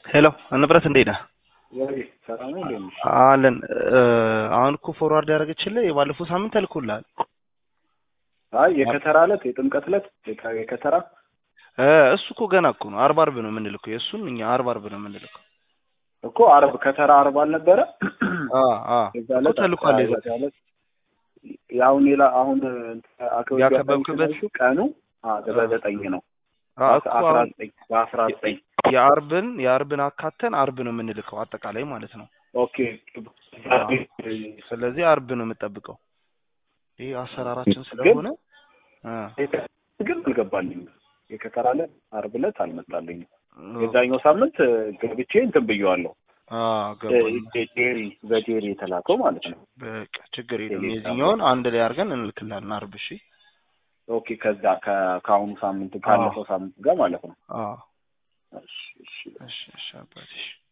ሄሎ ንብረት እንዴት ነህ? ወይ ሰላም ነው እንዴ? አለን። አሁን እኮ ፎርዋርድ ያደረገችልህ የባለፈው ሳምንት ተልኮልሃል። አይ የከተራ ዕለት የጥምቀት ዕለት የከ- የከተራ እ እሱ እኮ ገና እኮ ነው። አርብ አርብ ነው የምንልከው። የእሱን እኛ አርብ አርብ ነው የምንልከው። እኮ አርብ ከተራ አርብ አልነበረ? አ አ የዛ እኮ ዕለት ተልኳል። የዛ የዛ ዕለት ያሁን ሌላ አሁን አከብ ያከበብክበት ቀኑ አ በዘጠኝ ነው አ እኮ አስራ አሁን ዘጠኝ በአስራ ዘጠኝ የአርብን የአርብን አካተን አርብ ነው የምንልከው አጠቃላይ ማለት ነው። ኦኬ ስለዚህ አርብ ነው የምጠብቀው። ይህ አሰራራችን ስለሆነ እ ግን አልገባልኝም። የከተራ ዕለት አርብ ዕለት አልመጣልኝም። የዛኛው ሳምንት ገብቼ እንትን ብየዋለሁ። አ ገባኝ። ዴሪ በዴሪ የተላከው ማለት ነው። በቃ ችግር የለም። የዚህኛውን አንድ ላይ አድርገን እንልክላለን አርብ። እሺ ኦኬ ከዛ ከ- ከአሁኑ ሳምንት ካለፈው ሳምንት ጋር ማለት ነው። አ እሺ እሺ እሺ እሺ አባቴ እሺ